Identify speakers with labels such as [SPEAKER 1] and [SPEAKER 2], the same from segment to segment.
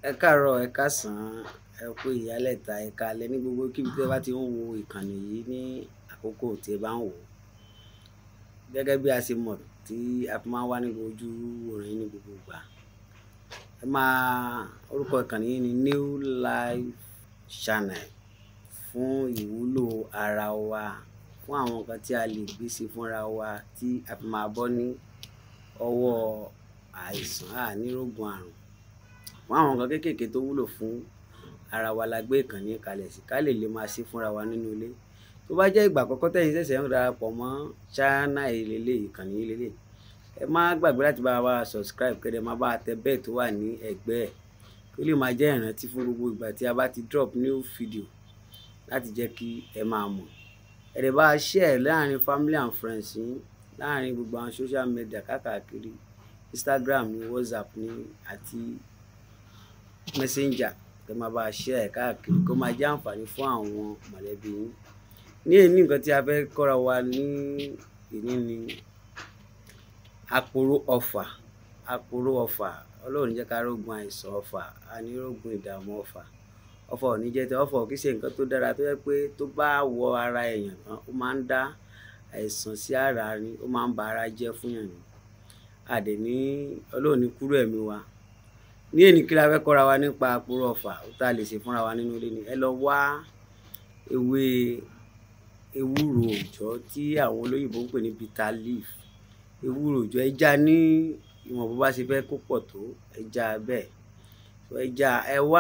[SPEAKER 1] ẹ káàárọ̀ ẹ káàsán ẹ kú ìyálẹ̀ta ẹ káalẹ́ ní gbogbo kíbi tí ẹ bá ti ń wo ìkànnì yìí ní àkókò tí ẹ bá ń wò ó gẹ́gẹ́ bí a ṣe mọ̀ tí a fi máa ń wá ní ojú orin ní gbogbo ìgbà ẹ máa orúkọ ìkànnì yìí ni New Life Channel fún ìwúlò ara wa fún àwọn nǹkan tí a lè gbé sí fúnra wa tí a fi máa bọ́ ní ọwọ́ àìsàn ànírógun àrùn fún àwọn nǹkan kéékèèké tó wúlò fún ara wa la gbé ìkànnì kalẹ̀ sí ká lè lè máa ṣe fúnra wa nínú ilé tó bá jẹ́ ìgbà àkọ́kọ́ tẹ̀yin ṣẹ̀ṣẹ̀ ń darapọ̀ mọ́ ṣáánà ìlélẹ̀ ìkànnì ìlélẹ̀ ẹ má gbàgbé láti bá wa subscribe kẹ́dẹ̀ má bá tẹ bẹ́ẹ̀ tó wà ní ẹ̀gbẹ́ ẹ̀ kó lè máa jẹ́ ìrántí fún gbogbo ìgbà tí a bá ti drop new video láti jẹ́ kí ẹ máa mọ̀ ẹ̀rẹ̀ bá share láàrin family and friends yín láàrin gbogbo àwọn social media káàkiri Instagram ní WhatsApp ní àti messenger kẹ máa bá a share ẹ̀ káàkiri kó máa jẹ́ àǹfààní fún àwọn mọ̀lẹ́bí yín ní èyí nǹkan tí a fẹ́ kọ́ra wa ní ìní ni àpòrò ọ̀fà àpòrò ọ̀fà ọlọ́run jẹ́ ká rógun àìsàn ọ̀fà ànírógun ìdààmú ọ̀fà ọ̀fà ò ní jẹ́ tẹ ọ̀fà ò kì í ṣe nǹkan tó dára tó yẹ pé tó bá wọ ara èèyàn tán ó máa ń dá àìsàn sí ara ni ó máa ń ba ara jẹ́ fún yàn ni àdè ní ọlọ́run ní kúrò ẹ̀mí wa ní èní kí la fẹ́ kọ́ra wa nípa àpòrò ọ̀fà tá a lè ṣe fúnra wa nínú ilé ni ẹ lọ wá ewé ewúro òòjọ́ tí àwọn olóyìnbó ń pè ní bitter leaf ewúro òòjọ́ ẹja ní ìwọ̀n bó bá ṣe fẹ́ kó pọ̀ tó ẹja bẹ́ẹ̀ ẹja ẹ wá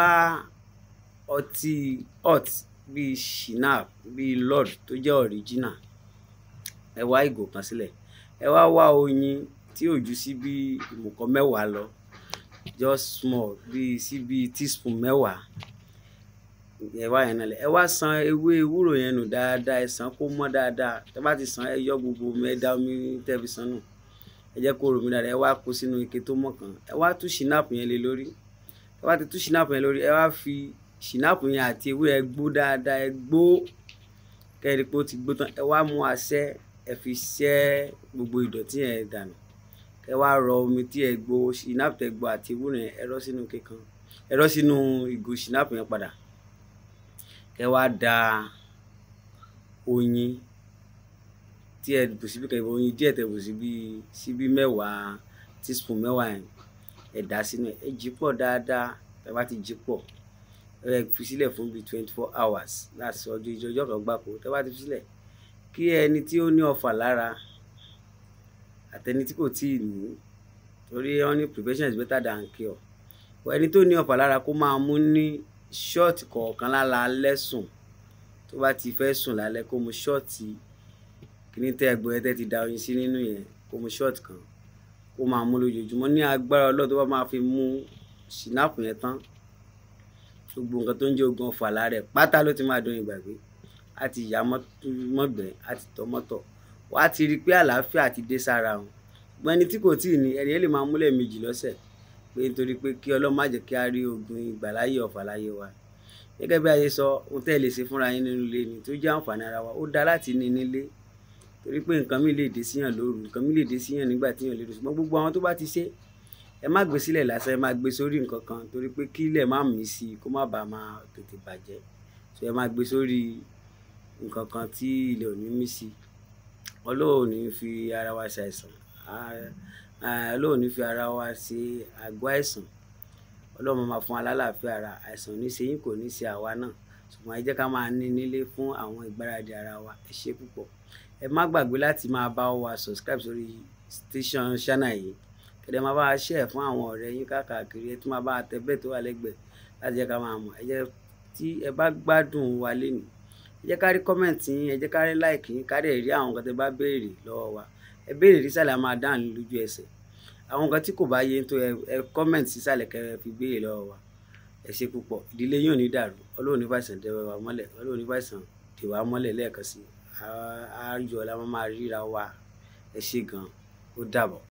[SPEAKER 1] ọtí hot bíi shinap bíi lord tó jẹ́ original ẹ wá ìgò kan sílẹ̀ ẹ wá wá oyin tí ò ju sí bí ìmùkọ́ mẹ́wàá lọ just small bíi sí bíi teaspoon mẹ́wàá ẹ wá yẹn náà lẹ ẹ wá san ewé ewúro yẹn nù dáadáa ẹ sàn kó mọ́ dáadáa tẹ bá ti sàn ẹ yọ gbogbo omi ẹ dá omi tẹ́ fi sàn nù ẹ jẹ́ kó romi dáadáa ẹ wá kó sínú ike tó mọ́ kan ẹ wá tú ṣìnáàpù yẹn lé lórí ẹ wá ti tú ṣìnáàpù yẹn lórí ẹ wá fi ṣìnáàpù yẹn àti ewé ẹ gbó dáadáa ẹ gbó kẹ́rì pé ó ti gbó tán ẹ wá mú aṣẹ́ ẹ fi ṣẹ́ gbogbo ìdọ̀tí yẹn dànù ẹ wá rọ omi tí ẹ gbó ṣìnáàpù tẹ gbó àti ewúro yẹn ẹ rọ sínú ike kan ẹ rọ sínú ìgò ṣìnáàpù yẹn padà kẹ wá da oyin tí ẹ bù síbi kẹ oyin díẹ̀ tẹ bù síbi síbi mẹ́wàá teaspoon mẹ́wàá yẹn ẹ dà sínú ẹ jí pọ̀ dáadáa ẹ bá ti jí pọ̀ ẹ fi sílẹ̀ fún bíi twenty four hours láti ọjọ́ ìjọ ọjọ́ kan gbáko tẹ bá ti fi sílẹ̀ kí ẹni tí ó ní ọfà lára àtẹni tí kò tíì ní torí wọn ní prevention is better than cure ẹni tó ní ọfà lára kó máa mú ní ṣọ́ọ̀tì kọ̀ọ̀kan lálẹ́ sùn tó bá ti fẹ́ sùn lálẹ́ kó mu ṣọ́ọ̀tì kíní tẹ́ ẹgbẹ́ ẹ tẹ́ ti da oyin sí nínú yẹn kó mu ṣọ́ọ̀tì kan kó máa mú lójoojúmọ́ ní agbára ọlọ́ọ̀ tó bá máa fi mú ṣìnáàpù yẹn tán gbogbo nǹkan tó ń jẹ́ ogun ọ̀fà lára ẹ̀ pátá ló ti máa dún ìgbàgbé á ti yá mọ́gbẹ́ á ti tọ́ mọ́tọ̀ wá ti rí i pé àlàáfíà ti dé sára wọn ṣùgbọ́n ẹni tí kò tíì ní ẹni yẹn lè máa múlẹ̀ méjì lọ́sẹ̀ pé nítorí pé kí ọlọ́run má jẹ́ kí a rí ogun ìgbàláyé ọ̀fà láyé wa gẹ́gẹ́ bí a ṣe sọ ohun tẹ́ ẹ lè ṣe fúnra yín nínú ilé ni tó jẹ́ àǹfààní ara wa ó dá láti ní nílé torí pé nǹkan mi lè dé síyàn lóru nǹkan mi lè dé síyàn nígbà tí yàn lè dùn ṣùgbọ́n gbogbo àwọn tó bá ti ṣe ẹ má gbé sílẹ̀ lásán ẹ má gbé sórí nǹkan kan torí pé kí ilẹ̀ má mí sí i kó má bàa máa tètè bàjẹ́ so ẹ má gbé sórí nǹkan kan tí ilẹ̀ ò ní mí sí ọlọ́run ò ní fi ara wa ṣàìsàn ọlọ́run ní fi ara wa ṣe àgọ́ àìsàn ọlọ́run máa fún alálàáfíà ara àìsàn ní ṣe yín kò ní ṣe àwa náà ṣùgbọ́n ẹ jẹ́ ká máa ní nílé fún àwọn ìgbáradì ara wa ẹ ṣe púpọ̀ ẹ má gbàgbé láti máa bá wa subscribe sórí station channel yìí kẹ̀dẹ̀ máa bá wa share fún àwọn ọ̀rẹ́ yín káàkiri ẹ tún máa bá wa tẹ bẹ́ẹ̀ tó wà lẹ́gbẹ̀ẹ́ láti jẹ́ ká máa mọ̀ ẹ jẹ́ tí ẹ bá gbádùn wa lénìí ẹ jẹ́ ká rí kọ́mẹ̀ntì yín ẹ jẹ́ ká rí láìkì yín ká dẹ̀ rí àwọn nǹkan tẹ bá béèrè lọ́wọ́ wa ẹ béèrè nísàlẹ̀ a máa dáhùn lójú ẹsẹ̀ àwọn nǹkan tí kò bá yé tó ẹ kọ́mẹ̀ntì sísàlẹ̀ kẹ́ ẹ fi béèrè lọ́wọ́ wa ẹ ṣe púpọ̀ ìdílé yóò ní dàrú ọlọ́run ní fàìsàn dẹwẹ́ wa mọ́lẹ̀ ọlọ́run ní fàìsàn dè wá mọ́lẹ̀ lẹ́ẹ̀kan sí i àájọ la máa ríra wa ẹ ṣe gan ó dàbọ̀.